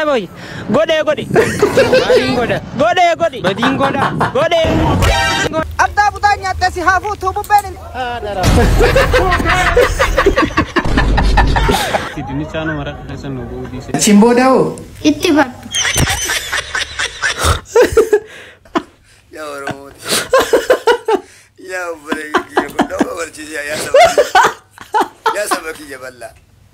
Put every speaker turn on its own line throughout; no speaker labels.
boy. Godhe godhe. Maaliin godha? Godhe godhe. Badiin godha. Godhe.
Addaa butaa nyaattee si haa fuutuu bubbeen hin
Dinnichaanuu maraqa keessa nu bu'uu dhiise.
Achiin booda hoo?
Itti baddu.
Ya Oromoo. Ya obboleeyyi kiyya kun nama barsiise yaa saba kiyya. Yaa saba kiyya bal'aa.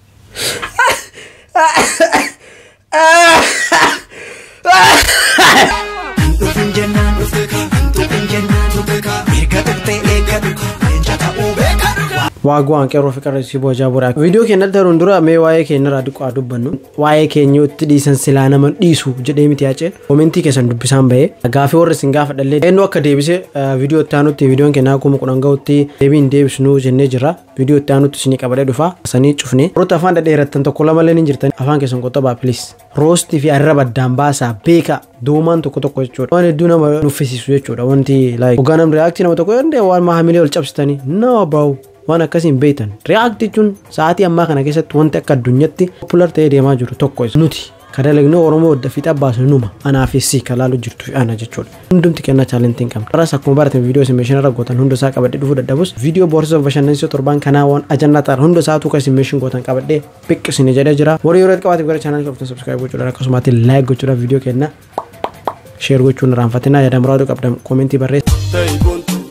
Dhufin jennaan dhufin jennaan mirga dhuftee eeggatu leenca ta'uu beeka dhugaa.
Waagwaan qeerroo fi qarreessii boojaa boraa. Viidiyoo keenya taruun dura mee waa'ee keenya irraa diqqaa dubbannu. Waa'ee keenya itti dhiisan silaa nama dhiisu jedhee miti yaaceen. Koomentii keessan dubbisaan bahee. Gaafii warri isin gaafa dhallee. Eenyu akka deebise viidiyoo itti aanutti viidiyoon keenya akkuma kudhan gahutti deebiin deebisnu jennee jirra. Viidiyoo itti aanutti isinii qabadee dhufa. Sanii cufne. Warroota afaan dhadheerattan tokko lama illee ni jirtan. Afaan keessan qotabaa pilis. Roostii fi arraba addaan baasaa beeka. Doomaan tokko tokko jechuudha. Waan hedduu nama nuffisiisu jechuudha. Wanti like hogganam reaaktii nama tokko yoo waan maamilee ol cabsitanii no bro. waan akkasiin beektan react jechuun sa'aatii ammaa kana keessatti wanti akka addunyaatti popular ta'ee deemaa jiru tokko isa nuti kadalagnoo oromoo wadda fiixa baasu numa anaa fi si kalaaluu jirtu fi ana jechuudha hundumti kennaa chaalentiin qabna karas akkuma baratan viidiyoo isin meeshaan irra gootan hunda isaa qabadhee dhufuu dadhabus viidiyoo boorsaa bashannansiisoo torban kanaa waan ajannaa ta'an hunda isaatu kan isin meeshaan gootan qabadhee biqqisine jedhee jira warri yeroo qabaatiif gara chaanaalii qabatan subscribe gochuudhaan akkasumas laayik gochuudhaan viidiyoo kenna sheer gochuun irraanfatinaa yaada muraadu qabdan koomentii barreessa.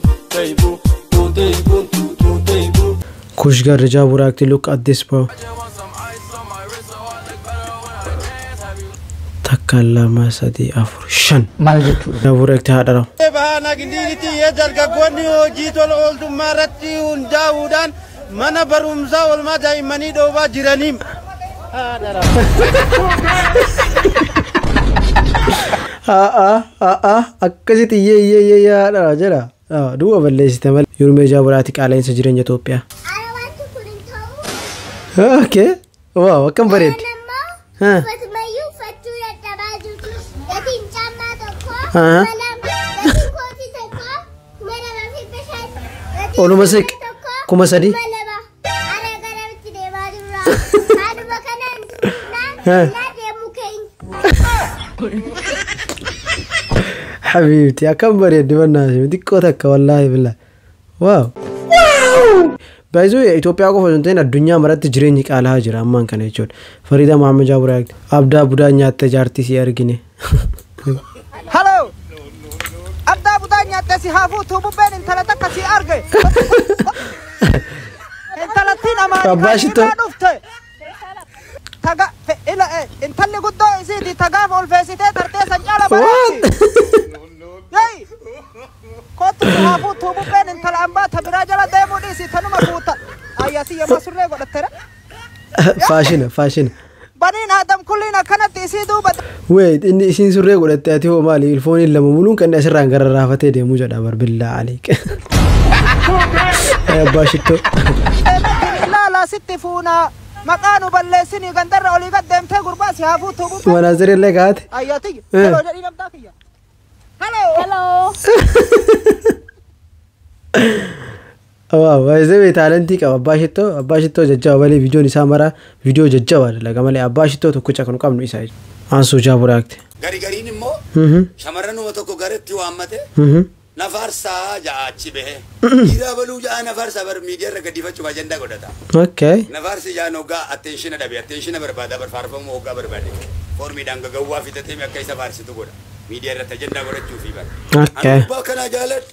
Kush Garjaa Buraakti look at this bro. Takka lama sadii afur shan.
Maal jechuudha?
Buraakti haadha rahu.
Baana gindiiti yoo dargaggoonni hojii tola ooltummaa irratti hundaa'uudhaan mana barumsaa oolmaa daa'immanii dhoobaa jiraniin.
Haa haa akkasitti iyyee iyyee iyyee haadha rahu jedha. Duuba balleessite malee. Yurmee Jaaburaati qaala'insa jireenya Itoophiyaa.
Alawaanti kun hin ta'u.
Okay. Waaw akkam bareeddi.
Ammoo uffatumayyuu uffachuu dadhabaa jirtu. Gatiin caammaa tokko.
Aha.
Lama. Gatiin kootii tokko. Kuma lamaa fi bishaan. Gatiin
Ooluma
uffata
siq.
tokko,
Kuma sadii.
Kuma lama. Ara garamitti deemaa jirra. Haaduma kanaan
Ha.
naan naa deemuu keenya.
Habiibti akkam bareeddi bannaasi xiqqoo takka wallaahi billa. Waaw. Baay'isuu Itoophiyaa qofa osoo hin ta'in addunyaa maratti jireenyi qaala'aa jira ammaan kana jechuudha. Fariida Mahammed Jaaburaakti. Abdaa budaa nyaattee jaartii si argine.
Haloo! Addaa butaa nyaattee si haa fuutuu bubbeen intala takka si arge. Intalattiin amaanii
Abbaa
kan
shitoo.
himaa dhufte. Taga fe- ila eh, intalli guddoo isiiti tagaaf ol feesitee tartee san caala bareetti. Yey! Kottu si haa fuutuu bubbeen intala ambaa ta biraa jala deemuu dhiisi tanuma fuuta. Ayyasi yemma surree godhatteera.
Faashina faashina.
Baniin Adam kulliin akkanatti isii duuba.
Wait inni isiin surree godhattee ati hoo maali ilfooniin lama muluun kan asirraan gara raafatee deemuu jedha barbillaa aliiq. Abbaa shittoo.
Ilaalaa sitti fuunaa. Maqaa nu balleessinii gandarra olii gad deemtee gurbaa si haa fuutuu bubbeen.
Manaazirri illee kaa'ate.
Ayyati.
Eh.
Hello jedhii namtaa kiyya. Hello. Hello.
Waaw baay'ee taalentii qaba abbaa shittoo abbaa shittoo jajjaba malee viidiyoon isaa mara viidiyoo jajjaba dalaga malee abbaa shittoo tokkicha kan qabnu isa aansuu jaaburaakti.
Gari gariin immoo shamarranuma tokko garatti waammate nafarsaa ja'a achi bahe. Dhiiraa baluu ja'a nafarsaa bar miidiyaa irra gaddifachuuf ajandaa godhata.
Okay.
Nafarsi ja'an hoggaa attenshina dhabe attenshina barbaada bar faarfamuu hoggaa barbaade. Foormiidhaan gagawwaa fitatee akka isa faarsitu godha. Miidiyaa irratti ajandaa godhachuufi bar.
Okay.
Ani gubbaa kanaa jaaladhu.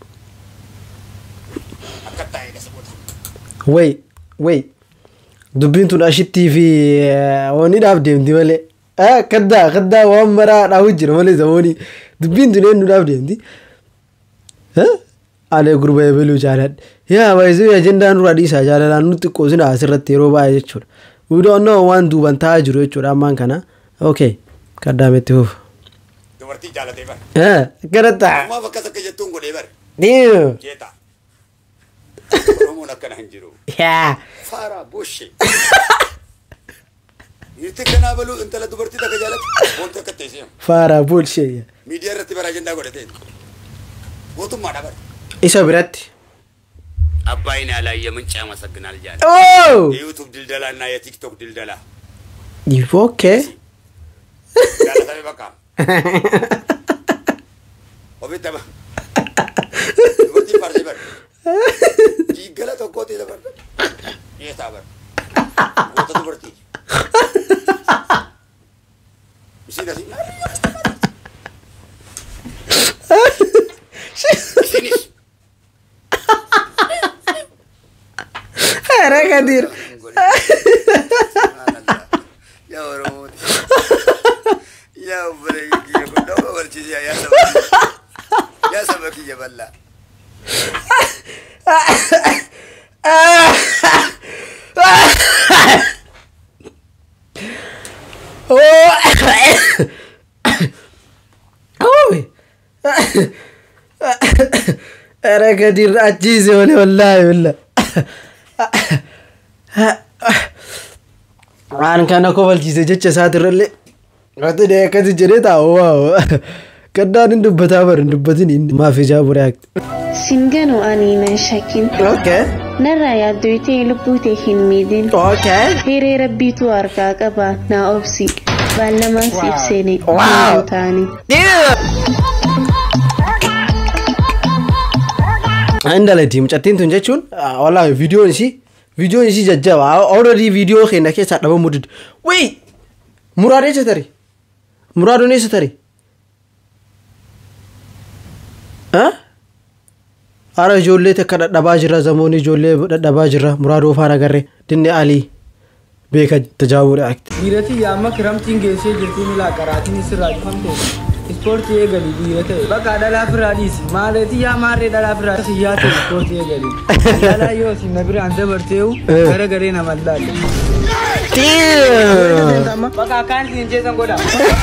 Akka taa'ee gasboota.
Wey wey dubbiin tun ashittii fi waniidhaaf deemti malee. Kaddaa kaddaa waan maraa dhaabu jira malee zamoonii dubbiin tun eenyuudhaaf deemti. Alee gurba eebaluu jaaladha. Yaa baay'isee ajendaan duraa dhiisaa jaalalaan nutti qoosina asirratti yeroo baay'ee jechuudha. Wiidoonnoo waan duuban taa'aa jiru jechuudha ammaan kana. Okay kaddaametti fuuf.
Dubartii jaalatee bar.
Kadhattaa.
Ammaaf akkas akka jettuun godhee bar.
Diimu.
Jeeta. Oromoon akkana hin jiru.
Yaa.
Faara bushi. Dhiirti kanaa baluu intala dubartii takka jaalatu wanti akka teessee
Faaraa buulshee.
miidiyaa irratti bara ajandaa godhatee mootummaadha bara.
Isa biratti.
አባይን ያላየ ምንጭ ያመሰግናል እያለ
Oh!
የዩቱብ ድልደላ እና የቲክቶክ ድልደላ
Okay.
Ofitti ama. Dubartii farsii bar. Diiggala tokkootti isa barba. Dhiyeessaa bar. Goota dubartii. Isin asii. Isinis.
Ere Kadir.
Yaa Oromooti. Yaa obboleeyyi kiyya kun nama barsiisaa yaa saba kiyya. Yaa saba kiyya bal'aa.
Oy. Ere Kadir achiise malee wallaahi billa. Waan kana kofalchiise jecha isaatirrallee. Wati dee akkasi jedhee taa'u waaw. Gaddaan hin dubbataa bar hin dubbatin inni maaf ijaa buree akti.
Singano ani nan shakin.
Okay.
Narraa yaaddoytee lubbuu hin miidhin.
Okay.
Hiree rabbiitu harkaa qaba naa obsi. Baallamaan siif seene.
Wow.
taani.
Indalati mucattiin tun jechuun wallaahi viidiyoon isii viidiyoon isii jajjaba already viidiyoo keenya keessaa dhabamuu dide wii muraad eessa tari muraadoon eessa tari Hara ijoollee takka dhadhabaa jirra zamoonni ijoollee dhadhabaa jirra muraadoo faana agarre dinne alii beeka tajaajila akti.
Dhiirati yaamma kiramtiin geessee jirtiin ilaa qaraatiin isirraa cufamte ispoortii eegali dhiira ta'e bakka dhalaa firaa dhiisi maaleetii yaa maarree dhalaa firaa siyyaa ta'e ispoortii eegali dhalaa yoo si na biraan dabarteewu gara garee nama laalle. Bakka akkaan ittiin jeesan godha.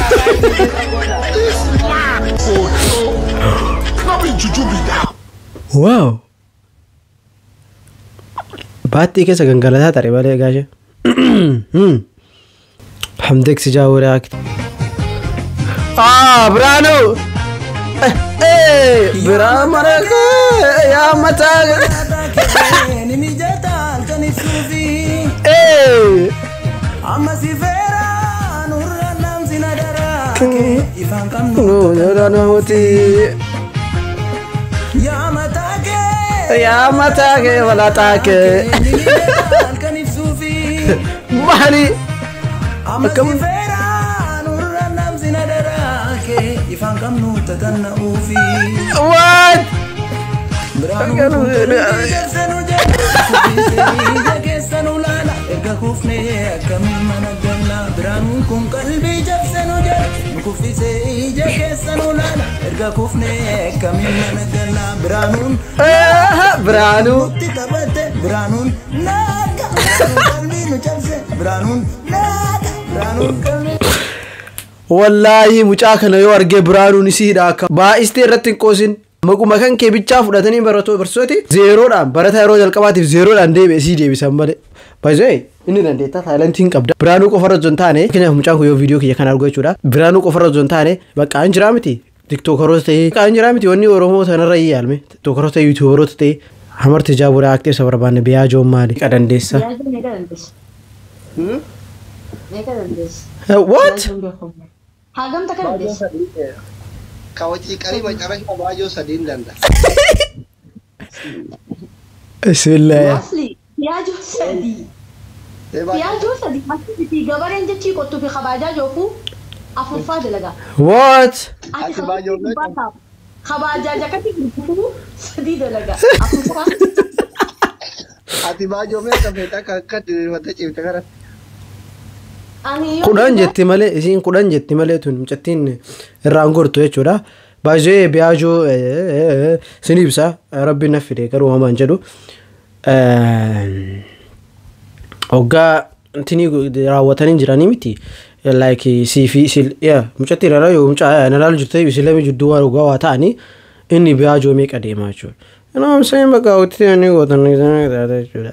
Waaw! Baattii keessa gangalataa tare malee gaashe. Hamdeeksi jaawuree akti. Ah, Biraanuu! Biraa marakee yaa mataa namooti yaa mataa kee walaataa kee maali akkam what Ah, Biraanuu wallaahi mucaa kana yoo argee biraanuun isiidha akka baay'istee irratti hin qoosin maquma kan kee bichaa fudhatanii baratoo barsooti zeeroodhaan barataa yeroo jalqabaatiif zeeroodhaan deebi'e isii deebisan malee baay'ee inni dandeettaa taayilantii hin qabda biraanuu qofarra osoo hin taane keenyaaf mucaan kun yoo viidiyoo kiyya kana argu jechuudha biraanuu qofarra osoo hin taane bakka hin jiraa miti tiktookaroota ta'ee bakka hin jiraa miti wanni oromoo sanarra iyyaalme tiktookaroota ta'ee yuutuubaroota ta'ee hamarti jaaburaa aktee isa barbaanne biyyaa joon maali qadandeessa. What?
Hagam takka dandeessa.
Kawacii qarii macarashaa baay'oo sadiin danda'a.
Bismillah.
Asli yaajoo sadii. Yaajoo sadii asitti gabareen jechii qottuu fi kabaajaa jookuu afurfaa dalagaa.
What?
Ati kabaajaa kabaajaa jakatti gurguruu sadii dalagaa afurfaa.
Ati baay'oo meeqa feetaa akka akka diriirfattee ciifte kanatti.
Ani yoo
kudhan jetti malee isiin kudhan jetti malee tun mucattiin irraan gortu jechuudha. Baay'ee biyaajoo sin ibsa rabbiin na fide garuu homaan jedhu. Hoggaa intini raawwatanii jiranii miti. Like sii fi sil yaa mucatti irra yoo mucaa na laalu jirte isilami jidduu waa dhugaa waa ta'anii inni biyaajoo meeqa deemaa jechuudha. Nama amseen bakka hawwatti inni gootan jechuudha.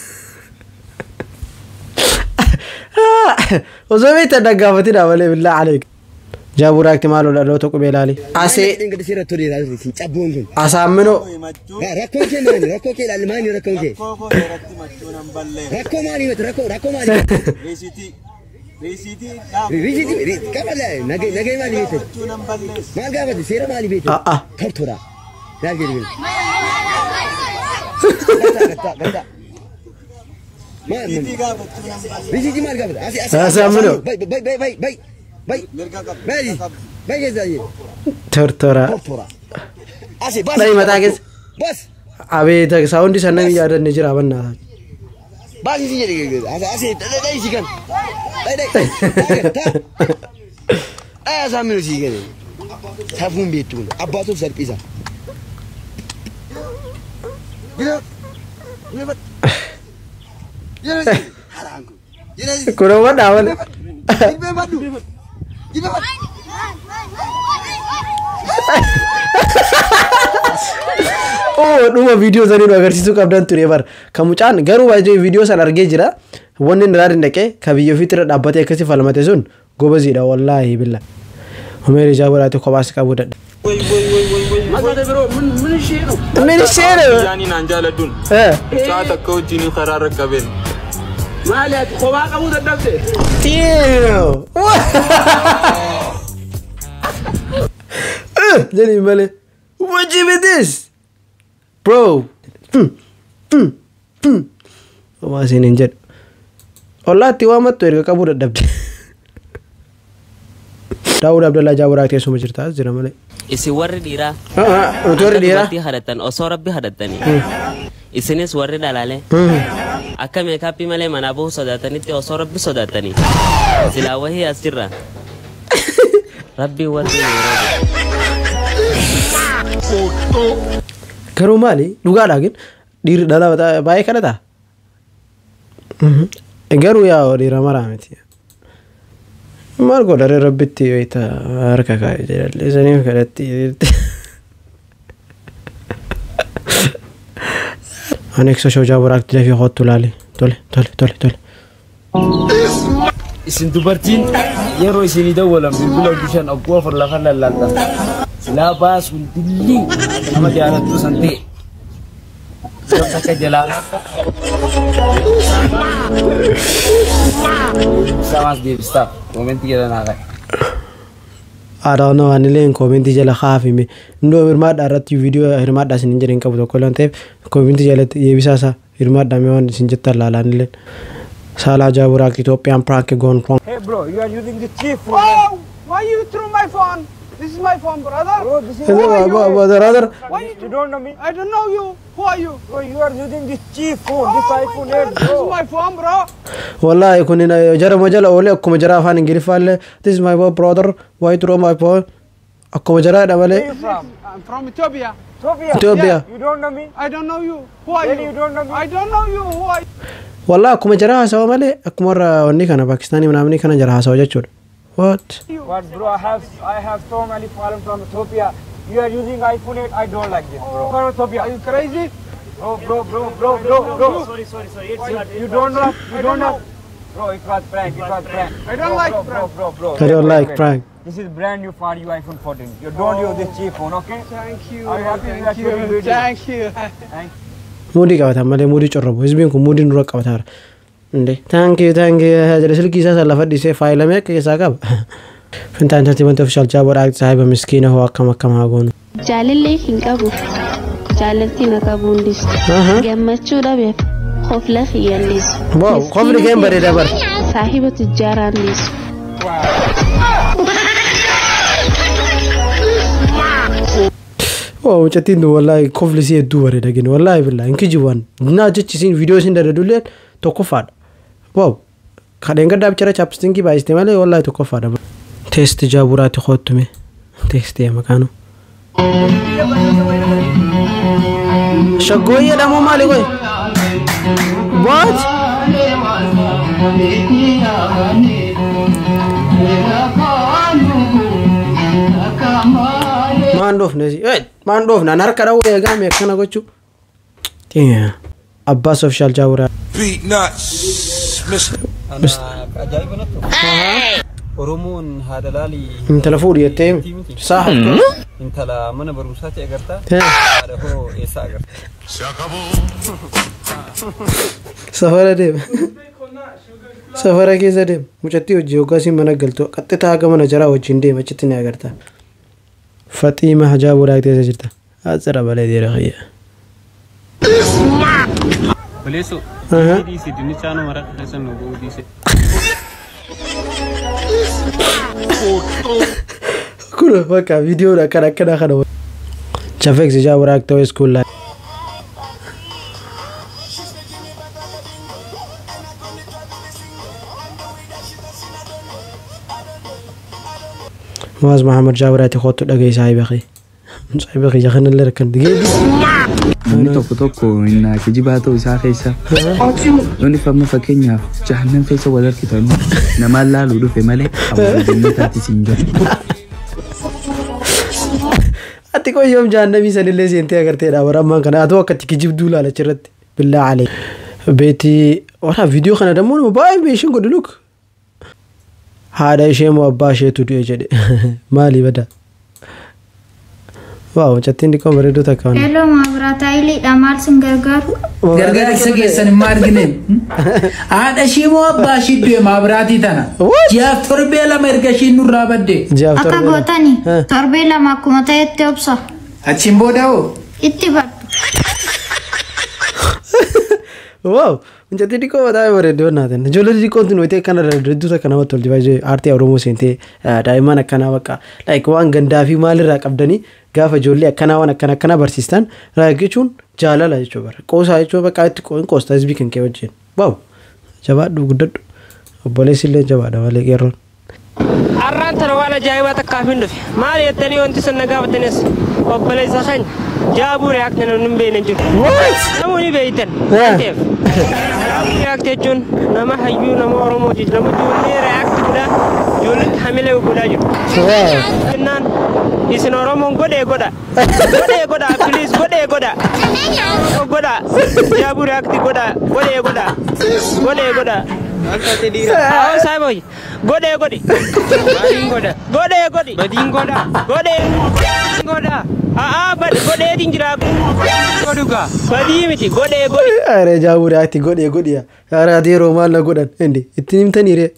osoo beektan dhaggaafatina malee billaa aleek jaaburaa akti maal ola dhaloota qubee ilaali asee
Ingilisi si rattuu dhiiraa si cabbuun kun.
asaaminoo
Rakkoon kee maali? Rakkoo kee ilaali maali rakkoon kee? Rakkoo maali miti rakkoo rakkoo maali? Riisitii qabala nagay nagay maali beektan? Maal gaafate seera maali beektan?
Ah ah.
Tortora. Maal jedhu bila? Gatta gatta gatta. Maal riisitii maal gaafate? Asi asi.
Asi amino.
Bay bay bay bay bay bay. Maali? Bay keessa jee.
Tortora.
Tortora. Asi bas.
Dhai mataa keessa.
Bas.
Abeet saawundi sannan yaadanne jira bannaa.
Bas isi jedhe asi asi dai dai si kan. Dai dai. Ta. Aya saaminu si kan. Safuun beektu kun abbaatuuf salphisa. Gila. Gila. Gila. Haraan kun. Gila.
Kun amma dhaabale.
Gila baddu. Gila baddu.
Oo dhuma viidiyoo sanii nu agarsiisuu qabdan ture bar kan mucaan garuu baay'ee viidiyoo san argee jira wanni inni irraa dhaqee ka biyya ofiitti irra dhaabbatee akkasi falmate sun gobaziidha wallaahi billa. Humeen ijaa godhaate kophaas qabuu dadha. Min isheen
Jaanii naan jaaladduun. Saa takka wajjin karaa rakkabeen.
Maali ati kophaa qabuu dadhabde?
jedhii malee what you with this bro homaa isin hin jedhu ollaatti waamattu erga qabuu dadhabde daawud abdallaa jaaburaa teessuma jirta as jira malee
Isin warri dhiiraa.
nuti warri dhiiraa
Dubartii hadhattan osoo rabbi hadhattanii. Isinis warri dhalaalee. Akka meekaappii malee manaa bahuu sodaatanitti osoo rabbi sodaatanii. Silaa wahii as jirra. Rabbiin warri
garuu maali dhugaadhaa gin dhiirri dhala bataa- baay'ee kadhata garuu yaa dhiira maraa miti maal godhare rabbitti wayita harka kaa'e jedhalle saniif kadhatti ani eegsa shoojaa buraatti dafii hoottu laale tole tole tole tole
Isin dubartiin yeroo isinii dawwalan bilbila bishaan ogguu afur lafa lallaalta. Silaa baasuun dillii nama jaalattu san ta'e. Yoo takka jalaa. Samaas deebistaaf moomentii jedhan haa qabu.
aadaawwan waan illee koomentii jala kaafime indoo hirmaadhaa irratti viidiyoo hirmaadhaa isin hin jedhin qabu tokko lan ta'eef koomentii jalatti deebisaa isaa hirmaadhaa mee waan isin jettan laalaan illee saalaa jaaburaak Itoophiyaan piraank goon roon
Hey bro, you are using the chief phone.
Oh, why you threw my phone? This is my phone, brother.
Bro, this is
brother
Why you, you don't know me?
I don't know you. Who are you?
Bro, you are using this cheap phone, this
Oh
iPhone
my
8
God, this is
bro.
my phone, bro.
wallaahi kun jarama jala oolee akkuma jaraa afaan ingiliffaallee this is my boy brother why you throw my phone akkuma jaraadha malee
Where you from?
I'm from Ethiopia.
Ethiopia.
Ethiopia.
Yeah, you don't know me?
I don't know you. Who are
Really,
you?
you don't know me?
I don't know you. Who are you?
wallaahi akkuma jaraa haasawa malee akkuma warra wanni kana paakistaanii manaamni kana jara haasawa jechuudha what
But bro, I have I have so many problems from Ethiopia. You are using iPhone 8. I don't like this, bro. From Ethiopia.
Are you crazy?
Bro, bro, bro, bro, bro, bro. Sorry, sorry, sorry. It's you, you don't know. You don't know. Bro, it was prank. It was prank.
I don't
bro,
like
bro,
prank.
Bro, bro, bro.
I don't
Wait,
like
wait, wait.
prank.
This is brand new for you iPhone 14. You don't use this cheap phone, okay?
Thank you.
Are you happy with
Thank
that video?
you. Thank you.
muudii qabatan malee muudii corrobu hizbiin kun muudii nurra qabataara inde taankii taankii jedhe silkii isaa san lafa dhisee faayilamee akka keessaa qaba fintaan tartiibanta ofishaal jaaboodhaa saahiba miskiina hoo akkam akkam haa goonu
Jaalallee hin qabu. Jaalaltiin akka buundis.
Aha.
Gammachuu dhabeef qofla hiyyallisu.
Wow, qofni keen bareeda bar.
Saahiba tujjaaraan liisu.
oo mucattiin tun wallaahi kofli isii hedduu bareeda gini wallaahi billaa hin kijiban naa jechi isiin viidiyoo isiin dadadulleen tokkoffaadha wow kadheen gaddaa bichara chaapistinkii baay'iste malee wallaahi tokkoffaadha teesti jaaburaatti hoottume teesti makaanu shaggooyyee dhamoo maali qoy what maan dhoofne si maan dhoofne an harka dhawuu eegaame akkana gochuu abbaas ofishaal jaaburaa
Beat nuts. Mr.
Oromoon haadha laalii
intala fuudhi jettee saa haftu
intala mana barumsaatti agartaa
Eh.
haadha hoo eessaa agarta.
safara deema Safara keessa deema. Mucattii hojii hoggaasii mana galtu qaxxitaa haga mana jaraa wajjin deema achitti ni agarta. Faxiima hajaabuu dhaaqteessa jirta. Asirra balee deera xiyya.
Baleesso.
Aha.
Diise dinnichaanu maraqa keessa nu bu'uu diise.
Kun bakka viidiyoodha akkana akkana kana. Chafeex hajaabuu dhaaqtee iskuulaa. Maas Maxamed Jaabiraati kootu dhageessaa beekii. Mucaa beekii jaxana illee rakkan digeeddi.
Namni tokko tokko innaa kijibaa ta'uu isaa keessa yoonni famma fakkeenyaaf jahannan keessa wal harkitanu namaan laaluu dhufe malee abbaa jannataatti siin galu.
Ati qoyyoom jaannamii sanillee seentee agarteedha barammaan kana haa ta'u akka ati kijibduu laala achirratti billaa alee. Beetii wala viidiyoo kana dammoo nama baay'ee beeshin godhu luk. Haadha ishee moo abbaa isheetu du'e jedhe maali bada. Waaw mucattiin dhiqoo bareedduu takka waan.
Hello maabiraata iliidha maal sin gargaaru?
Gargaarsa keessan hin argine. Haadha ishii moo abbaa ishii du'e maabiraatii tana? Ji'aaf torbee lama erga ishiin nurraa badde.
Akka gootani torbee lama akkuma ta'etti obsa.
Achiin booda hoo?
Itti baddu.
Waaw mucattii dhiqoo baay'ee bareedduu naatan. Ijoollee xixiqqoon tun wayitee akkana hedduu takka namatti tolti baay'ee aartii Oromoo seentee daa'imman akkanaa bakka like waan gandaa fi maalirraa qabdanii gaafa ijoollee akkanaa waan akkana akkanaa barsiistan jechuun jaalala jechuu bara qoosaa jechuun bakka itti qoosta hizbii kan kee wajjin waaw jabaadhu guddadhu obboleessi illee jabaadha malee qeerroon.
Arraan tana waan ajaa'ibaa takkaaf hin dhufe maal jettanii wanti sun na gaafatanis obboleessa keenya jaabuu reaakti namni hin beekne jiru. Namoonni beeytan. Jaabuu reaakti jechuun nama hayyuu nama Oromooti nama ijoollee reaakti godhaa ijoolletti hamilee godhaa jiru. Jennaan isin Oromoon godhee godha. Godhee godha piliis godhee godha. Godha jaabuu reaakti godha godhee godha. Godhee godha. Awon sai boy. Gode gode. Badin goda. Gode gode. Badin goda. Gode. Goda. Ah ah bad gode din jira. Goduga. Badi miti gode gode.
Are jaabuu reaakti godhee godhiya. Yaara ati yeroo maal na godhan indi ittiin himtanii ree.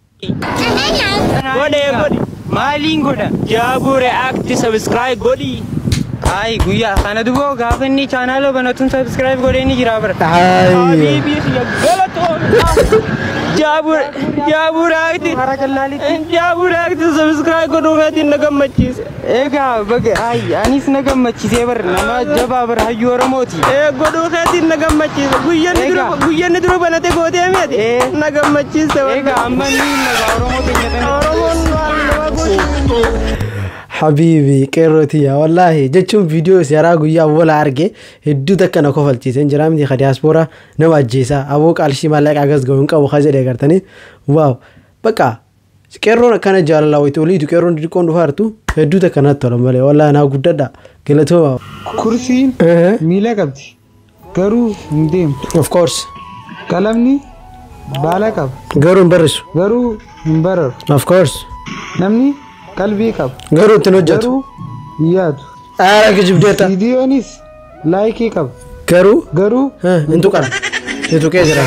Gode gode. Maalin goda. Jaabuu react subscribe godi. Ai guyyaa kana duboo gaafa inni chaanaaloo banatuun subscribe godhee ni jira bara. Habiibii siya galatoo. Jaabur jaabur akti jaabur akti subscribe godhuu feetiin na gammachiise. Egaa baga ai anis na gammachiisee bar nama jabaa bar hayyuu Oromooti. Ee godhuu feetiin na gammachiise guyyanni dura guyyanni dura banate gootee meeti na gammachiise. Egaa amma ni nagaa Oromooti nyatanii. Oromoon waan nama godhu.
Habiibi qeerrootiya wallaahi jechuun viidiyoo yaraa guyyaa wala arge hedduu takka na kofalchiisen jira miti ka diyaaspoora nama ajjeesaa aboo qaalshii maallaqaa gas ga'u hin qabu ka jedhe agartanii waaw bakka qeerroon akkana jaalala wayitu oliitu qeerroon xixiqqoon dhufaa jirtu hedduu takka natti tola malee wallaahi naa guddadha galatooma.
Kursiin miila qabdi garuu hin deemtu.
Of course.
Qalamni baala qaba.
Garuu hin barrisu.
Garuu hin bararu.
Of course.
Namni qalbii qaba.
Garuu ittiin hojjetu.
Garuu hin yaadu.
Aara kijibdeeta.
Viidiyoonis laayikii qaba.
Garuu.
Garuu.
Hin tuqan. Si tuqee jira.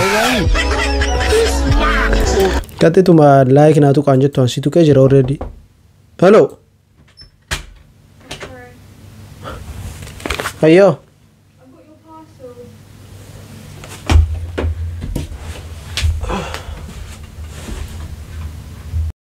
Qaxxituma laayikii naa tuqaan jettu si tuqee jira already. Hello. Ayyoo.